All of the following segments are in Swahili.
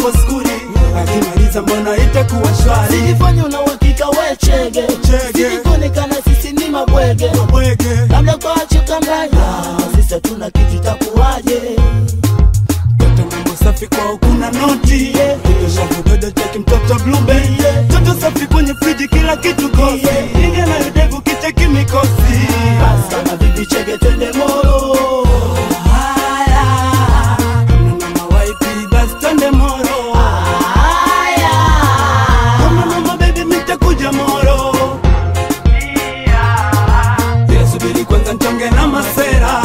hapo skuli akimaliza mbona itakuwa shwari Sijifanye una uhakika we chege Chege. Sijikuonekana sisi ni mabwege Weke Labda kwa chuka mbaya Sisi hatuna kitu itakuwaje Toto mambo safi kwao kuna noti Toto shavu dodo cheki mtoto blube Toto safi kwenye friji kila kitu kosi Inge na yudevu kicheki mikosi Basi kama vipi chege twende moro Haya Kama mama waipi basi twende moro Haya Kama mama baby mitakuja moro Yeah, subiri kwanza nchonge na masera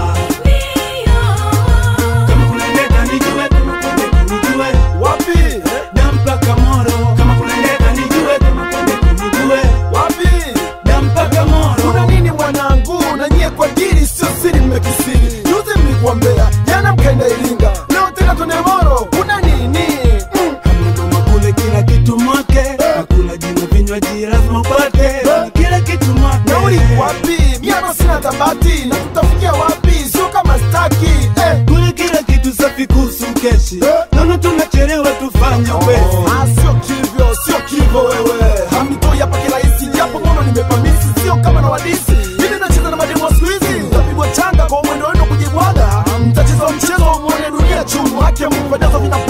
Kama kuna ndeta nijue, kama kuna ndeta nijue wapi Dampaka moro Kama kuna ndeta nijue, kama kuna ndeta nijue wapi Dampaka moro kuna nini mwanangu na nyie kwa dili sio siri mmekisiri juzi mlikuambea jana mkaenda iringa leo tena tone moro kuna nini mm. Mama kule kila kitu mwake Nakula jina vinywaji lazima upate Kila kitu mwake nauli wapi miano sina tabati na tutafikia wapi sio kama staki eh. Kule kila kitu safi kuhusu keshi Naona tunachelewa tufanye upesi Ah, sio kivyo sio kivyo wewe hamnitoi hapa kirahisi japo mono nimepamisi sio kama na wadisi ili nacheza na mademo siku hizi mtapigwa changa kwa mwendo wenu kujibwaga mtacheza mchezo mwone dunia chumu hake mupendeza vina